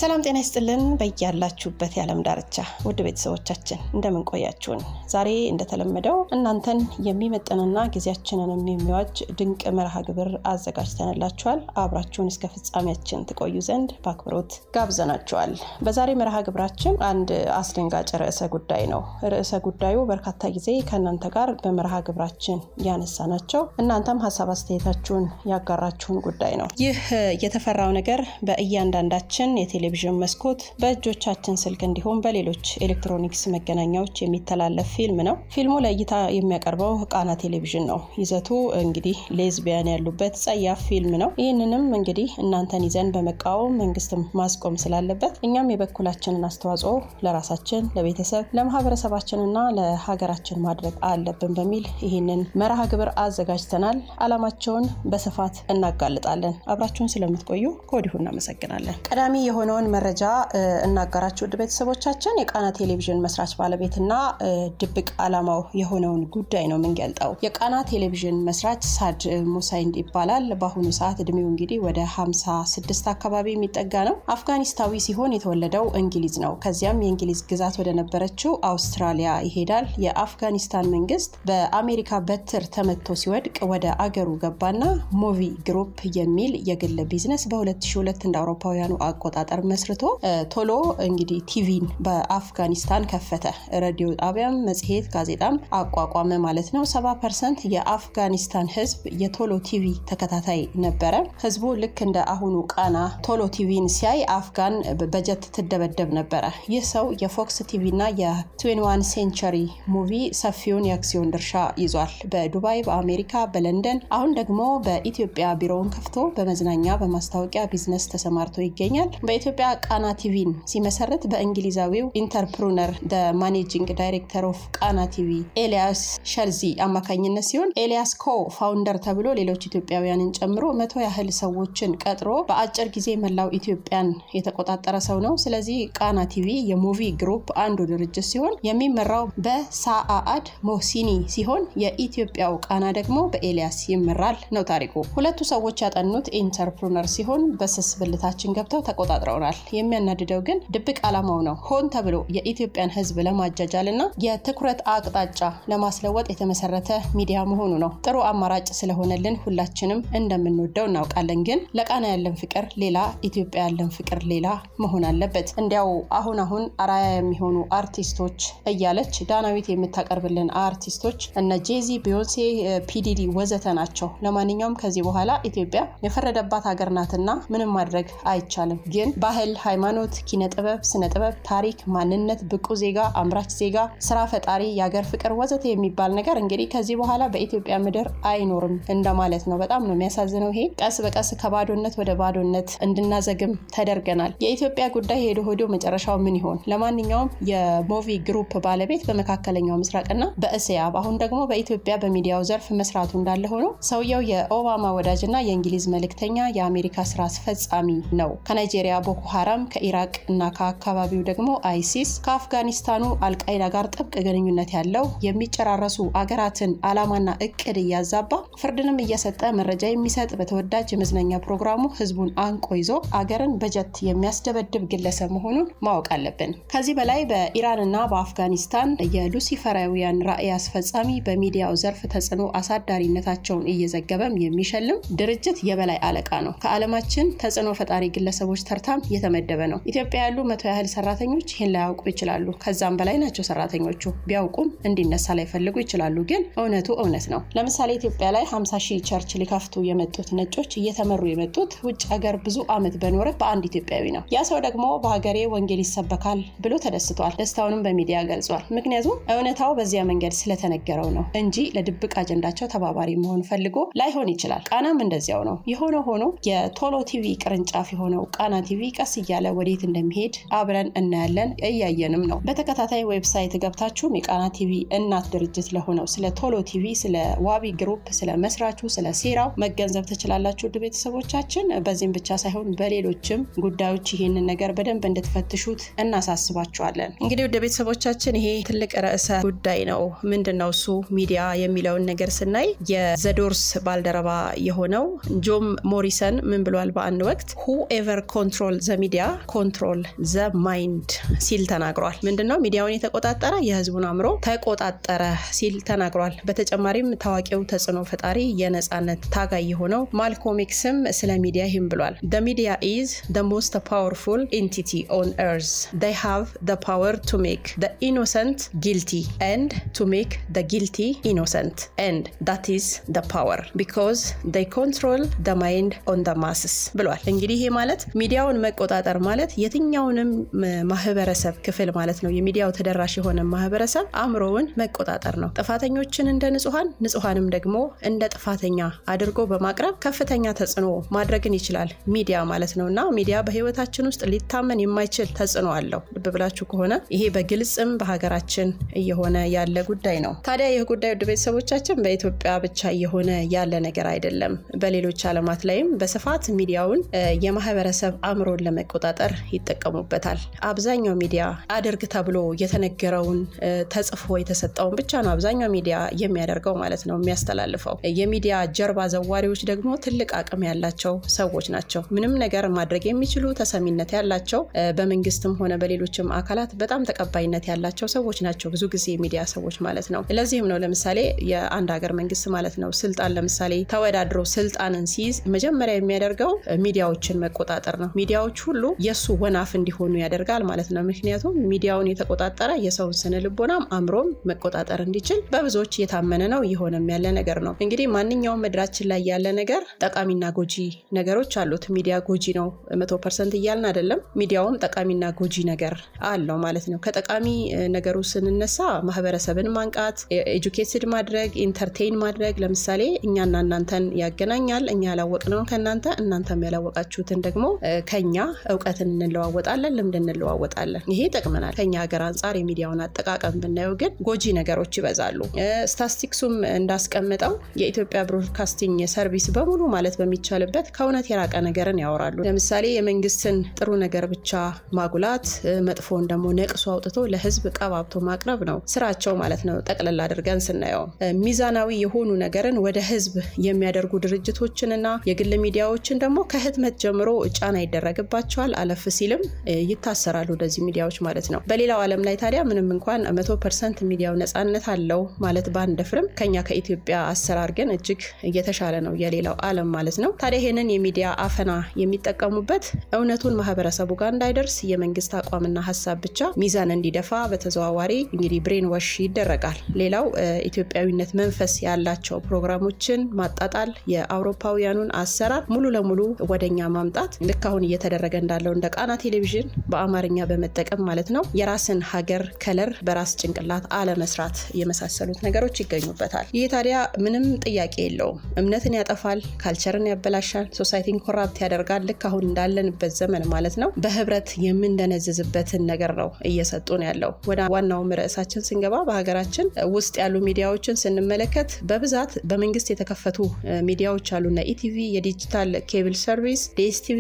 ሰላም ጤና ይስጥልን በያላችሁበት የዓለም ዳርቻ ውድ ቤተሰቦቻችን እንደምን ቆያችሁን? ዛሬ እንደተለመደው እናንተን የሚመጥንና ጊዜያችንን የሚዋጅ ድንቅ መርሃ ግብር አዘጋጅተንላችኋል። አብራችሁን እስከ ፍጻሜያችን ትቆዩ ዘንድ በአክብሮት ጋብዘናችኋል። በዛሬ መርሃ ግብራችን አንድ አስደንጋጭ ርዕሰ ጉዳይ ነው። ርዕሰ ጉዳዩ በርካታ ጊዜ ከእናንተ ጋር በመርሃ ግብራችን ያነሳ ናቸው። እናንተም ሀሳብ አስተያየታችሁን ያጋራችሁን ጉዳይ ነው። ይህ የተፈራው ነገር በእያንዳንዳችን የቴሌቪዥን መስኮት በእጆቻችን ስልክ እንዲሁም በሌሎች ኤሌክትሮኒክስ መገናኛዎች የሚተላለፍ ፊልም ነው። ፊልሙ ለእይታ የሚያቀርበው ቃና ቴሌቪዥን ነው። ይዘቱ እንግዲህ ሌዝቢያን ያሉበት ጸያፍ ፊልም ነው። ይህንንም እንግዲህ እናንተን ይዘን በመቃወም መንግስትም ማስቆም ስላለበት እኛም የበኩላችንን አስተዋጽኦ ለራሳችን፣ ለቤተሰብ፣ ለማህበረሰባችንና ለሀገራችን ማድረግ አለብን በሚል ይህንን መርሃ ግብር አዘጋጅተናል። አላማቸውን በስፋት እናጋልጣለን። አብራችሁን ስለምትቆዩ ከወዲሁ እናመሰግናለን። ቀዳሚ የሆነውን መረጃ እናጋራችሁ ውድ ቤተሰቦቻችን። የቃና ቴሌቪዥን መስራች ባለቤትና ድብቅ ዓላማው የሆነውን ጉዳይ ነው የምንገልጠው። የቃና ቴሌቪዥን መስራች ሳድ ሙሳይንድ ይባላል። በአሁኑ ሰዓት እድሜው እንግዲህ ወደ 56 አካባቢ የሚጠጋ ነው። አፍጋኒስታዊ ሲሆን የተወለደው እንግሊዝ ነው። ከዚያም የእንግሊዝ ግዛት ወደ ነበረችው አውስትራሊያ ይሄዳል። የአፍጋኒስታን መንግስት በአሜሪካ በትር ተመቶ ሲወድቅ ወደ አገሩ ገባና ሞቪ ግሩፕ የሚል የግል ቢዝነስ በ2002 እንደ አውሮፓውያኑ አቆጣጠር መስርቶ ቶሎ እንግዲህ ቲቪን በአፍጋኒስታን ከፈተ። ሬዲዮ ጣቢያም፣ መጽሔት፣ ጋዜጣም አቋቋመ ማለት ነው። 70 ፐርሰንት የአፍጋኒስታን ህዝብ የቶሎ ቲቪ ተከታታይ ነበረ። ህዝቡ ልክ እንደ አሁኑ ቃና ቶሎ ቲቪን ሲያይ አፍጋን በጀት ትደበደብ ነበረ። ይህ ሰው የፎክስ ቲቪ እና የ21 ሴንቸሪ ሙቪ ሰፊውን የአክሲዮን ድርሻ ይዟል። በዱባይ፣ በአሜሪካ፣ በለንደን አሁን ደግሞ በኢትዮጵያ ቢሮውን ከፍቶ በመዝናኛ በማስታወቂያ ቢዝነስ ተሰማርቶ ይገኛል። በኢትዮጵያ ቃና ቲቪን ሲመሰረት በእንግሊዛዊው ኢንተርፕሩነር ደ ማኔጂንግ ዳይሬክተር ኦፍ ቃና ቲቪ ኤልያስ ሸልዚ አማካኝነት ሲሆን ኤልያስ ኮ ፋውንደር ተብሎ ሌሎች ኢትዮጵያውያንን ጨምሮ መቶ ያህል ሰዎችን ቀጥሮ በአጭር ጊዜ መላው ኢትዮጵያን የተቆጣጠረ ሰው ነው። ስለዚህ ቃና ቲቪ የሙቪ ግሩፕ አንዱ ድርጅት ሲሆን የሚመራው በሳአአድ ሞሲኒ ሲሆን የኢትዮጵያው ቃና ደግሞ በኤልያስ ይመራል ነው ታሪኩ። ሁለቱ ሰዎች ያጠኑት ኢንተርፕሩነር ሲሆን በስስ ብልታችን ገብተው ተቆጣጥረውናል። የሚያናድደው ግን ድብቅ ዓላማው ነው። ሆን ተብሎ የኢትዮጵያን ሕዝብ ለማጃጃል እና የትኩረት አቅጣጫ ለማስለወጥ የተመሰረተ ሚዲያ መሆኑ ነው። ጥሩ አማራጭ ስለሆነልን ሁላችንም እንደምንወደው እናውቃለን። ግን ለቃና ያለን ፍቅር ሌላ፣ ኢትዮጵያ ያለን ፍቅር ሌላ መሆን አለበት። እንዲያው አሁን አሁን አራያ የሚሆኑ አርቲስቶች እያለች ዳናዊት የምታቀርብልን አርቲስቶች እነ ጄዚ፣ ቢዮንሴ፣ ፒዲዲ ወዘተ ናቸው። ለማንኛውም ከዚህ በኋላ ኢትዮጵያ የፈረደባት ሀገር ናትና ምንም ማድረግ አይቻልም። ግን ባህል፣ ሃይማኖት፣ ኪነ ጥበብ፣ ስነ ጥበብ፣ ታሪክ፣ ማንነት፣ ብቁ ዜጋ፣ አምራች ዜጋ፣ ስራ ፈጣሪ፣ የሀገር ፍቅር ወዘተ የሚባል ነገር እንግዲህ ከዚህ በኋላ በኢትዮጵያ ምድር አይኖርም እንደማለት ነው። በጣም ነው የሚያሳዝነው። ይሄ ቀስ በቀስ ከባዶነት ወደ ባዶነት እንድናዘግም ተደርገናል። የኢትዮጵያ ጉዳይ ሄዶ ሄዶ መጨረሻው ምን ይሆን? ለማንኛውም የሞቪ ግሩፕ ባለቤት በመካከለኛው ምስራቅና በእስያ አሁን ደግሞ በኢትዮጵያ በሚዲያው ዘርፍ መስራቱ እንዳለ ሆኖ ሰውየው የኦባማ ወዳጅና የእንግሊዝ መልእክተኛ የአሜሪካ ስራ አስፈጻሚ ነው። ከናይጄሪያ ቦኮ ሀራም፣ ከኢራቅ እና ከአካባቢው ደግሞ አይሲስ፣ ከአፍጋኒስታኑ አልቃይዳ ጋር ጥብቅ ግንኙነት ያለው የሚጨራረሱ አገራትን አላማና እቅድ እያዛባ ፍርድንም እየሰጠ መረጃ የሚሰጥ በተወዳጅ የመዝናኛ ፕሮግራሙ ህዝቡን አንቆ ይዞ አገርን በጀት የሚያስደበድብ ግለሰብ መሆኑን ማወቅ አለብን። ከዚህ በላይ በኢራንና በአፍጋኒስታን የሉሲፈራውያን ራዕይ አስፈጻሚ በሚዲያው ዘርፍ ተጽዕኖ አሳዳሪነታቸውን እየዘገበም የሚሸልም ድርጅት የበላይ አለቃ ነው። ከዓለማችን ተጽዕኖ ፈጣሪ ግለሰቦች ተርታም የተመደበ ነው። ኢትዮጵያ ያሉ መቶ ያህል ሰራተኞች ይህን ላያውቁ ይችላሉ። ከዛም በላይ ናቸው ሰራተኞቹ። ቢያውቁም እንዲነሳ ላይፈልጉ ይችላሉ። ግን እውነቱ እውነት ነው። ለምሳሌ ኢትዮጵያ ላይ 50 ሺህ ቸርች ሊከፍቱ የመጡት ነጮች እየተመሩ የመጡት ውጭ ሀገር ብዙ ዓመት በኖረ በአንድ ኢትዮጵያዊ ነው። ያ ሰው ደግሞ በሀገሬ ወንጌል ይሰበካል ብሎ ተደስቷል። ደስታውንም በሚዲያ ገልጿል። ምክንያቱም እውነታው በዚያ መንገድ ስለተነገረው ነው እንጂ ለድብቅ አጀንዳቸው ተባባሪ መሆን ፈልጎ ላይሆን ይችላል። ቃናም እንደዚያው ነው። የሆነ ሆኖ የቶሎ ቲቪ ቅርንጫፍ የሆነው ቃና ቲቪ ቀስ እያለ ወዴት እንደሚሄድ አብረን እናያለን፣ እያየንም ነው። በተከታታይ ዌብሳይት ገብታችሁም የቃና ቲቪ እናት ድርጅት ለሆነው ስለ ቶሎ ቲቪ፣ ስለ ዋቢ ግሩፕ፣ ስለ መስራቹ፣ ስለ ሴራው መገንዘብ ትችላላችሁ። ውድ ቤተሰቦቻችን በዚህም ብቻ ሳይሆን በሌሎችም ጉዳዮች ይህንን ነገር በደንብ እንድትፈትሹት እናሳስባችኋለን። እንግዲህ ውድ ቤተሰቦቻችን ይሄ ትልቅ ርዕሰ ጉዳይ ነው። ምንድን ነው እሱ ሚዲያ የሚለውን ነገር ስናይ የዘዶርስ ባልደረባ የሆነው ጆም ሞሪሰን ምን ብሏል? በአንድ ወቅት ሁ ኤቨር ኮንትሮል ዘ ዘ ሚዲያ ኮንትሮል ዘ ማይንድ ሲል ተናግሯል። ምንድነው ሚዲያውን የተቆጣጠረ የህዝቡን አእምሮ ተቆጣጠረ ሲል ተናግሯል። በተጨማሪም ታዋቂው ተጽዕኖ ፈጣሪ የነጻነት ታጋይ የሆነው ማልኮም ኤክስም ስለ ሚዲያ ይህም ብሏል። ደ ሚዲያ ኢዝ ደ ሞስት ፓወርፉል ኤንቲቲ ኦን ኤርዝ ዴይ ሃቭ ደ ፓወር ቱ ሜክ ደ ኢኖሰንት ጊልቲ ኤንድ ቱ ሜክ ደ ጊልቲ ኢኖሰንት ኤንድ ዳት ኢዝ ደ ፓወር ቢኮዝ ዴይ ኮንትሮል ደ ማይንድ ኦን ደ ማስስ ብሏል። እንግዲህ ይሄ ማለት ሚዲያውን መቆጣጠር ማለት የትኛውንም ማህበረሰብ ክፍል ማለት ነው። የሚዲያው ተደራሽ የሆነ ማህበረሰብ አእምሮውን መቆጣጠር ነው። ጥፋተኞችን እንደ ንጹሐን፣ ንጹሐንም ደግሞ እንደ ጥፋተኛ አድርጎ በማቅረብ ከፍተኛ ተጽዕኖ ማድረግን ይችላል ሚዲያ ማለት ነው እና ሚዲያ በህይወታችን ውስጥ ሊታመን የማይችል ተጽዕኖ አለው። ልብ ብላችሁ ከሆነ ይሄ በግልጽም በሀገራችን እየሆነ ያለ ጉዳይ ነው። ታዲያ ይህ ጉዳይ ውድ ቤተሰቦቻችን በኢትዮጵያ ብቻ እየሆነ ያለ ነገር አይደለም። በሌሎች ዓለማት ላይም በስፋት ሚዲያውን የማህበረሰብ አእምሮን ለመቆጣጠር ይጠቀሙበታል። አብዛኛው ሚዲያ አድርግ ተብሎ የተነገረውን ተጽፎ የተሰጠውን ብቻ ነው አብዛኛው ሚዲያ የሚያደርገው ማለት ነው የሚያስተላልፈው። የሚዲያ ጀርባ ዘዋሪዎች ደግሞ ትልቅ አቅም ያላቸው ሰዎች ናቸው። ምንም ነገር ማድረግ የሚችሉ ተሰሚነት ያላቸው በመንግስትም ሆነ በሌሎችም አካላት በጣም ተቀባይነት ያላቸው ሰዎች ናቸው። ብዙ ጊዜ የሚዲያ ሰዎች ማለት ነው። ለዚህም ነው ለምሳሌ የአንድ ሀገር መንግስት ማለት ነው ስልጣን ለምሳሌ ተወዳድሮ ስልጣንን ሲይዝ መጀመሪያ የሚያደርገው ሚዲያዎችን መቆጣጠር ነው። ሚዲያዎች ሁሉ የእሱ ወናፍ እንዲሆኑ ያደርጋል ማለት ነው። ምክንያቱም ሚዲያውን የተቆጣጠረ የሰውን ስነ ልቦናም አእምሮም መቆጣጠር እንዲችል በብዙዎች እየታመነ ነው፣ እየሆነም ያለ ነገር ነው። እንግዲህ ማንኛውም ምድራችን ላይ ያለ ነገር ጠቃሚና ጎጂ ነገሮች አሉት። ሚዲያ ጎጂ ነው መቶ ፐርሰንት እያልን አይደለም። ሚዲያውም ጠቃሚና ጎጂ ነገር አለው ማለት ነው። ከጠቃሚ ነገሩ ስንነሳ ማህበረሰብን ማንቃት፣ ኤጁኬትድ ማድረግ፣ ኢንተርቴይን ማድረግ ለምሳሌ እኛና እናንተን ያገናኛል። እኛ ያላወቅነውን ከእናንተ እናንተም ያላወቃችሁትን ደግሞ ከኛ እውቀትን እንለዋወጣለን፣ ልምድ እንለዋወጣለን። ይሄ ይጠቅመናል። ከኛ ሀገር አንጻር የሚዲያውን አጠቃቀም ብናየው ግን ጎጂ ነገሮች ይበዛሉ። ስታስቲክሱም እንዳስቀምጠው የኢትዮጵያ ብሮድካስቲንግ ሰርቪስ በሙሉ ማለት በሚቻልበት ከእውነት የራቀ ነገርን ያወራሉ። ለምሳሌ የመንግስትን ጥሩ ነገር ብቻ ማጉላት፣ መጥፎን ደግሞ ነቅሶ አውጥቶ ለህዝብ ቀባብቶ ማቅረብ ነው ስራቸው ማለት ነው። ጠቅለል አድርገን ስናየው ሚዛናዊ የሆኑ ነገርን ወደ ህዝብ የሚያደርጉ ድርጅቶችንና የግል ሚዲያዎችን ደግሞ ከህትመት ጀምሮ ጫና ይደረግባቸዋል። አለፍ ሲልም ይታሰራሉ እንደዚህ ሚዲያዎች ማለት ነው። በሌላው ዓለም ላይ ታዲያ ምንም እንኳን መቶ ፐርሰንት ሚዲያው ነጻነት አለው ማለት ባንደፍርም ከኛ ከኢትዮጵያ አሰራር ግን እጅግ እየተሻለ ነው የሌላው ዓለም ማለት ነው። ታዲያ ይህንን የሚዲያ አፈና የሚጠቀሙበት እውነቱን ማህበረሰቡ ጋር እንዳይደርስ የመንግስት አቋምና ሀሳብ ብቻ ሚዛን እንዲደፋ በተዘዋዋሪ እንግዲህ ብሬን ወሽ ይደረጋል። ሌላው ኢትዮጵያዊነት መንፈስ ያላቸው ፕሮግራሞችን ማጣጣል፣ የአውሮፓውያኑን አሰራር ሙሉ ለሙሉ ወደኛ ማምጣት ልክ አሁን እየተደረገ እንዳለው እንደ ቃና ቴሌቪዥን በአማርኛ በመጠቀም ማለት ነው የራስን ሀገር ከለር በራስ ጭንቅላት አለመስራት የመሳሰሉት ነገሮች ይገኙበታል። ይህ ታዲያ ምንም ጥያቄ የለውም። እምነትን ያጠፋል፣ ካልቸርን ያበላሻል፣ ሶሳይቲን ኮራፕት ያደርጋል። ልክ አሁን እንዳለንበት ዘመን ማለት ነው በህብረት የምንደነዝዝበትን ነገር ነው እየሰጡን ያለው። ወደ ዋናውም ርዕሳችን ስንገባ በሀገራችን ውስጥ ያሉ ሚዲያዎችን ስንመለከት በብዛት በመንግስት የተከፈቱ ሚዲያዎች አሉና ኢቲቪ፣ የዲጂታል ኬብል ሰርቪስ፣ ዲኤስቲቪ፣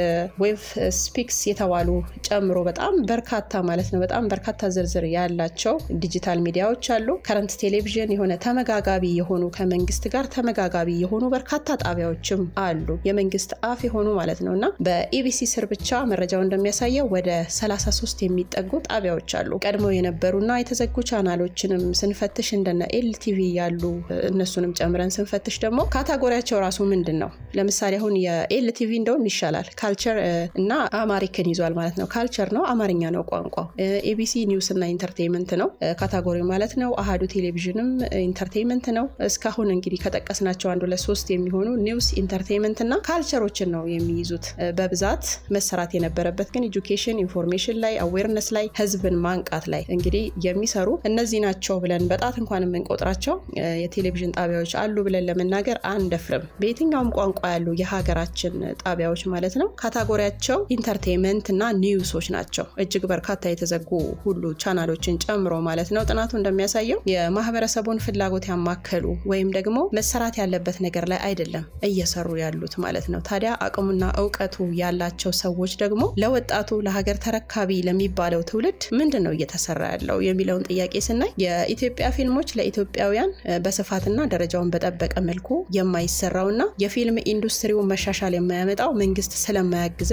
ዌብ ስፒክስ የተባሉ ጨምሮ በጣም በርካታ ማለት ነው በጣም በርካታ ዝርዝር ያላቸው ዲጂታል ሚዲያዎች አሉ። ከረንት ቴሌቪዥን የሆነ ተመጋጋቢ የሆኑ ከመንግስት ጋር ተመጋጋቢ የሆኑ በርካታ ጣቢያዎችም አሉ። የመንግስት አፍ የሆኑ ማለት ነው እና በኢቢሲ ስር ብቻ መረጃው እንደሚያሳየው ወደ 33 የሚጠጉ ጣቢያዎች አሉ። ቀድሞ የነበሩና የተዘጉ ቻናሎችንም ስንፈትሽ እንደነ ኤልቲቪ ያሉ እነሱንም ጨምረን ስንፈትሽ ደግሞ ካታጎሪያቸው ራሱ ምንድን ነው? ለምሳሌ አሁን የኤልቲቪ እንደውም ይሻላል ካልቸር እና አማሪክን ይዟል ማለት ነው። ካልቸር ነው፣ አማርኛ ነው ቋንቋው። ኤቢሲ ኒውስ እና ኢንተርቴንመንት ነው ካታጎሪ ማለት ነው። አሃዱ ቴሌቪዥንም ኢንተርቴንመንት ነው። እስካሁን እንግዲህ ከጠቀስናቸው አንዱ ለሶስት የሚሆኑ ኒውስ፣ ኢንተርቴንመንት እና ካልቸሮችን ነው የሚይዙት በብዛት መሰራት የነበረበት ግን ኤጁኬሽን፣ ኢንፎርሜሽን ላይ አዌርነስ ላይ ህዝብን ማንቃት ላይ እንግዲህ የሚሰሩ እነዚህ ናቸው ብለን በጣት እንኳን የምንቆጥራቸው የቴሌቪዥን ጣቢያዎች አሉ ብለን ለመናገር አንደፍርም። በየትኛውም ቋንቋ ያሉ የሀገራችን ጣቢያዎች ማለት ነው ካታጎሪያቸው ኢንተርቴንመንት እና ኒውሶች ናቸው። እጅግ በርካታ የተዘጉ ሁሉ ቻናሎችን ጨምሮ ማለት ነው። ጥናቱ እንደሚያሳየው የማህበረሰቡን ፍላጎት ያማከሉ ወይም ደግሞ መሰራት ያለበት ነገር ላይ አይደለም እየሰሩ ያሉት ማለት ነው። ታዲያ አቅሙና እውቀቱ ያላቸው ሰዎች ደግሞ ለወጣቱ ለሀገር ተረካቢ ለሚባለው ትውልድ ምንድን ነው እየተሰራ ያለው የሚለውን ጥያቄ ስናይ የኢትዮጵያ ፊልሞች ለኢትዮጵያውያን በስፋትና ደረጃውን በጠበቀ መልኩ የማይሰራውና የፊልም ኢንዱስትሪውን መሻሻል የማያመጣው መንግስት ስለማያግዘን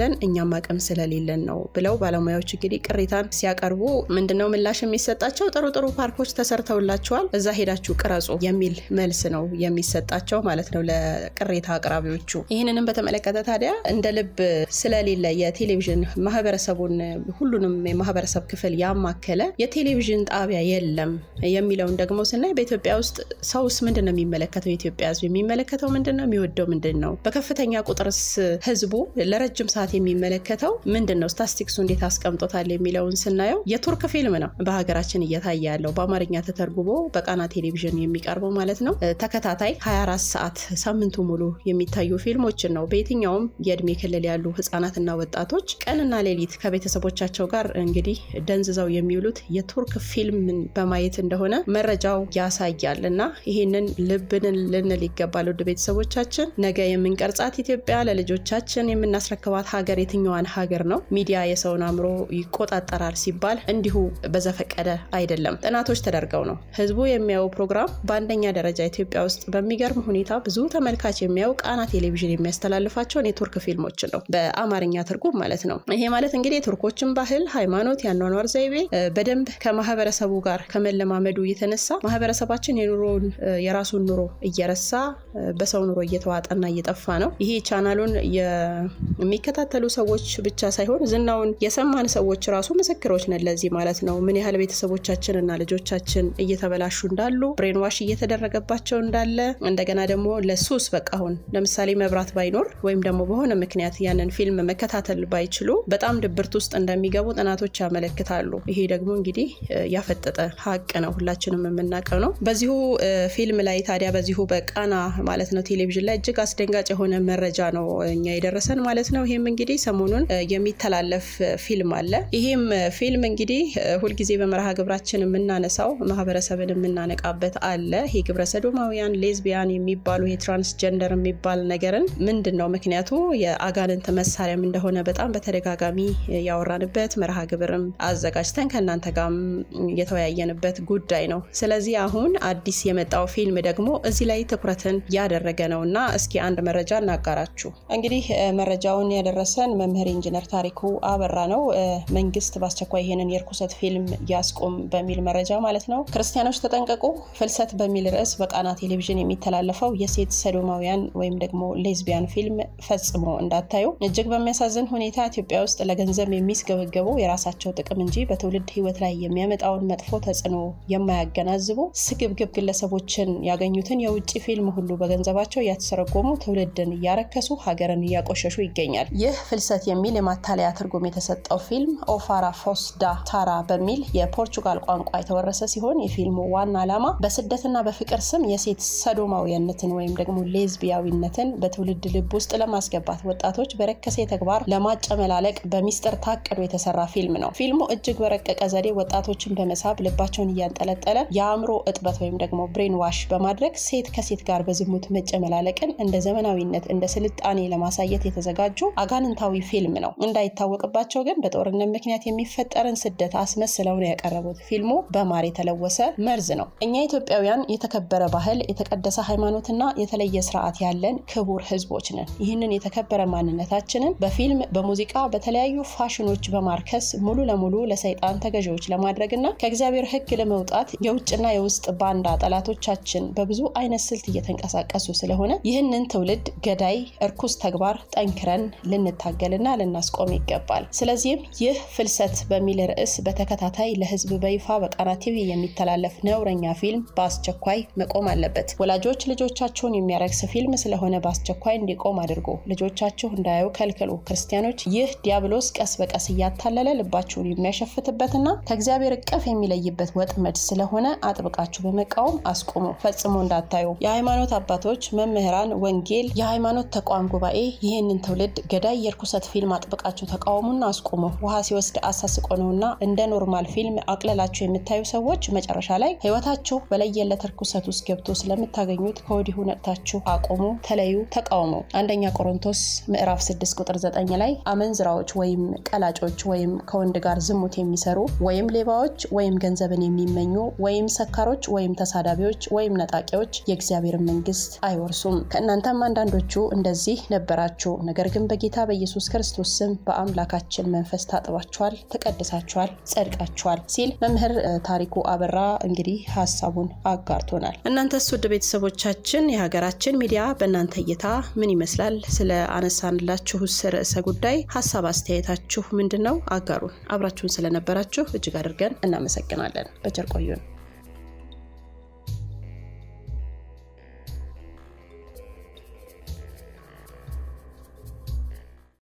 ስላለን እኛም አቅም ስለሌለን ነው ብለው ባለሙያዎች እንግዲህ ቅሬታን ሲያቀርቡ ምንድነው ምላሽ የሚሰጣቸው? ጥሩ ጥሩ ፓርኮች ተሰርተውላቸዋል፣ እዛ ሄዳችሁ ቅረጹ የሚል መልስ ነው የሚሰጣቸው ማለት ነው ለቅሬታ አቅራቢዎቹ። ይህንንም በተመለከተ ታዲያ እንደ ልብ ስለሌለ የቴሌቪዥን ማህበረሰቡን ሁሉንም የማህበረሰብ ክፍል ያማከለ የቴሌቪዥን ጣቢያ የለም የሚለውን ደግሞ ስናይ በኢትዮጵያ ውስጥ ሰውስ ምንድን ነው የሚመለከተው? የኢትዮጵያ ሕዝብ የሚመለከተው ምንድን ነው? የሚወደው ምንድን ነው? በከፍተኛ ቁጥርስ ህዝቡ ለረጅም ሰዓት የሚመለከተው ምንድን ነው? ስታስቲክሱ እንዴት አስቀምጦታል የሚለውን ስናየው የቱርክ ፊልም ነው በሀገራችን እየታየ ያለው በአማርኛ ተተርጉሞ በቃና ቴሌቪዥን የሚቀርበው ማለት ነው። ተከታታይ 24 ሰዓት ሳምንቱ ሙሉ የሚታዩ ፊልሞችን ነው በየትኛውም የእድሜ ክልል ያሉ ህጻናትና ወጣቶች ቀንና ሌሊት ከቤተሰቦቻቸው ጋር እንግዲህ ደንዝዘው የሚውሉት የቱርክ ፊልምን በማየት እንደሆነ መረጃው ያሳያል። እና ይህንን ልብንን ልንል ይገባል። ውድ ቤተሰቦቻችን ነገ የምንቀርጻት ኢትዮጵያ ለልጆቻችን የምናስረክባት ሀገር የትኛዋን ሀገር ነው? ሚዲያ የሰውን አእምሮ ይቆጣጠራል ሲባል እንዲሁ በዘፈቀደ አይደለም። ጥናቶች ተደርገው ነው ህዝቡ የሚያየው ፕሮግራም በአንደኛ ደረጃ ኢትዮጵያ ውስጥ በሚገርም ሁኔታ ብዙ ተመልካች የሚያየው ቃና ቴሌቪዥን የሚያስተላልፋቸውን የቱርክ ፊልሞችን ነው በአማርኛ ትርጉም ማለት ነው። ይሄ ማለት እንግዲህ የቱርኮችን ባህል፣ ሃይማኖት፣ የአኗኗር ዘይቤ በደንብ ከማህበረሰቡ ጋር ከመለማመዱ የተነሳ ማህበረሰባችን የኑሮን የራሱን ኑሮ እየረሳ በሰው ኑሮ እየተዋጠና እየጠፋ ነው። ይሄ ቻናሉን የሚከታተሉ ሰዎች ብቻ ሳይሆን ዝናውን የሰማን ሰዎች ራሱ ምስክሮች ነን ለዚህ ማለት ነው። ምን ያህል ቤተሰቦቻችን እና ልጆቻችን እየተበላሹ እንዳሉ፣ ብሬንዋሽ እየተደረገባቸው እንዳለ እንደገና ደግሞ ለሱስ በቃ አሁን ለምሳሌ መብራት ባይኖር ወይም ደግሞ በሆነ ምክንያት ያንን ፊልም መከታተል ባይችሉ በጣም ድብርት ውስጥ እንደሚገቡ ጥናቶች ያመለክታሉ። ይሄ ደግሞ እንግዲህ ያፈጠጠ ሀቅ ነው፣ ሁላችንም የምናውቀው ነው። በዚሁ ፊልም ላይ ታዲያ በዚሁ በቃና ማለት ነው ቴሌቪዥን ላይ እጅግ አስደንጋጭ የሆነ መረጃ ነው እኛ የደረሰን ማለት ነው። ይህም እንግዲህ ሰሞኑን የሚተላለፍ ፊልም አለ። ይህም ፊልም እንግዲህ ሁልጊዜ በመርሃ ግብራችን የምናነሳው ማህበረሰብን የምናነቃበት አለ። ይሄ ግብረ ሰዶማውያን፣ ሌዝቢያን የሚባሉ የትራንስጀንደር የሚባል ነገርን ምንድን ነው ምክንያቱ የአጋንንት መሳሪያም እንደሆነ በጣም በተደጋጋሚ ያወራንበት መርሃ ግብርም አዘጋጅተን ከእናንተ ጋርም የተወያየንበት ጉዳይ ነው። ስለዚህ አሁን አዲስ የመጣው ፊልም ደግሞ እዚህ ላይ ትኩረትን ያደረገ ነው እና እስኪ አንድ መረጃ እናጋራችሁ። እንግዲህ መረጃውን ያደረሰን መምህር ኢንጂነር ታሪኩ አበራ ነው። መንግስት በአስቸኳይ ይሄንን የርኩሰት ፊልም ያስቁም በሚል መረጃ ማለት ነው። ክርስቲያኖች ተጠንቀቁ፣ ፍልሰት በሚል ርዕስ በቃና ቴሌቪዥን የሚተላለፈው የሴት ሰዶማውያን ወይም ደግሞ ሌዝቢያን ፊልም ፈጽሞ እንዳታዩ። እጅግ በሚያሳዝን ሁኔታ ኢትዮጵያ ውስጥ ለገንዘብ የሚስገበገቡ የራሳቸው ጥቅም እንጂ በትውልድ ህይወት ላይ የሚያመጣውን መጥፎ ተጽዕኖ የማያገናዝቡ ስግብግብ ግለሰቦችን ያገኙትን የውጭ ፊልም ሁሉ በገንዘባቸው እያተሰረጎሙ ትውልድን እያረከሱ ሀገርን እያቆሸሹ ይገኛል። ይህ ፍልሰት የሚል የማታለያ ትርጉም የተሰጠው ፊልም ኦፋራ ፎስዳ ታራ በሚል የፖርቹጋል ቋንቋ የተወረሰ ሲሆን የፊልሙ ዋና ዓላማ በስደትና በፍቅር ስም የሴት ሰዶማዊነትን ወይም ደግሞ ሌዝቢያዊነትን በትውልድ ልብ ውስጥ ለማስገባት ወጣቶች በረከሴ ተግባር ለማጨመላለቅ በሚስጥር ታቅዶ የተሰራ ፊልም ነው። ፊልሙ እጅግ በረቀቀ ዘዴ ወጣቶችን በመሳብ ልባቸውን እያንጠለጠለ የአእምሮ እጥበት ወይም ደግሞ ብሬን ዋሽ በማድረግ ሴት ከሴት ጋር በዝሙት መጨመላለቅን እንደ ዘመናዊነት እንደ ስልጣኔ ለማሳየት የተዘጋጁ አጋንንታዊ ፊልም ነው። እንዳይታወቅባቸው ግን በጦርነት ምክንያት የሚፈጠርን ስደት አስመስለው ነው ያቀረቡት። ፊልሙ በማር የተለወሰ መርዝ ነው። እኛ ኢትዮጵያውያን የተከበረ ባህል፣ የተቀደሰ ሃይማኖትና የተለየ ስርዓት ያለን ክቡር ህዝቦች ነን። ይህንን የተከበረ ማንነታችንን በፊልም በሙዚቃ፣ በተለያዩ ፋሽኖች በማርከስ ሙሉ ለሙሉ ለሰይጣን ተገዢዎች ለማድረግና ከእግዚአብሔር ሕግ ለመውጣት የውጭና የውስጥ ባንዳ ጠላቶቻችን በብዙ አይነት ስልት እየተንቀሳቀሱ ስለሆነ ይህንን ትውልድ ገዳይ እርኩስ ተግባር ጠንክረን ልንታገልና ልናስቆም ይገባል። ስለዚህም ይህ ፍልሰት በሚል ርዕስ በተከታታይ ለህዝብ በይፋ በቃና ቲቪ የሚተላለፍ ነውረኛ ፊልም በአስቸኳይ መቆም አለበት። ወላጆች ልጆቻቸውን የሚያረክስ ፊልም ስለሆነ በአስቸኳይ እንዲቆም አድርጎ ልጆቻችሁ እንዳያዩ ከልክሉ። ክርስቲያኖች ይህ ዲያብሎስ ቀስ በቀስ እያታለለ ልባችሁን የሚያሸፍትበትና ከእግዚአብሔር እቅፍ የሚለይበት ወጥመድ ስለሆነ አጥብቃችሁ በመቃወም አስቁሙ። ፈጽሞ እንዳታዩ። የሃይማኖት አባቶች፣ መምህራን፣ ወንጌል፣ የሃይማኖት ተቋም ጉባኤ ይህንን ትውልድ ገዳይ የርኩሰት ፊልም አጥብቃችሁ ተቃወሙና አስቁሙ። ውሃ ሲወስድ አሳስቆ ነውና እንደ ኖርማል ፊልም አቅለላችሁ የምታዩ ሰዎች መጨረሻ ላይ ህይወታችሁ በለየለት እርኩሰት ውስጥ ገብቶ ስለምታገኙት ከወዲሁ ነቅታችሁ አቁሙ፣ ተለዩ፣ ተቃውሙ። አንደኛ ቆሮንቶስ ምዕራፍ 6 ቁጥር 9 ላይ አመንዝራዎች ወይም ቀላጮች ወይም ከወንድ ጋር ዝሙት የሚሰሩ ወይም ሌባዎች ወይም ገንዘብን የሚመኙ ወይም ሰካሮች ወይም ተሳዳቢዎች ወይም ነጣቂዎች የእግዚአብሔርን መንግስት አይወርሱም። ከእናንተም አንዳንዶቹ እንደዚህ ነበራችሁ፣ ነገር ግን በጌታ በኢየሱስ ክርስቶስ ስም በአምላካችን መንፈስ ታጥባችኋል፣ ተቀድሳችኋል፣ ጸድቃችኋል ሲል መምህር ታሪኩ አበራ እንግዲህ ሀሳቡን አጋርቶናል። እናንተስ ውድ ቤተሰቦቻችን የሀገራችን ሚዲያ በእናንተ እይታ ምን ይመስላል? ስለ አነሳንላችሁ ርዕሰ ጉዳይ ሀሳብ አስተያየታችሁ ምንድን ነው? አጋሩን። አብራችሁን ስለነበራችሁ እጅግ አድርገን እናመሰግናለን። በቸር ቆዩን።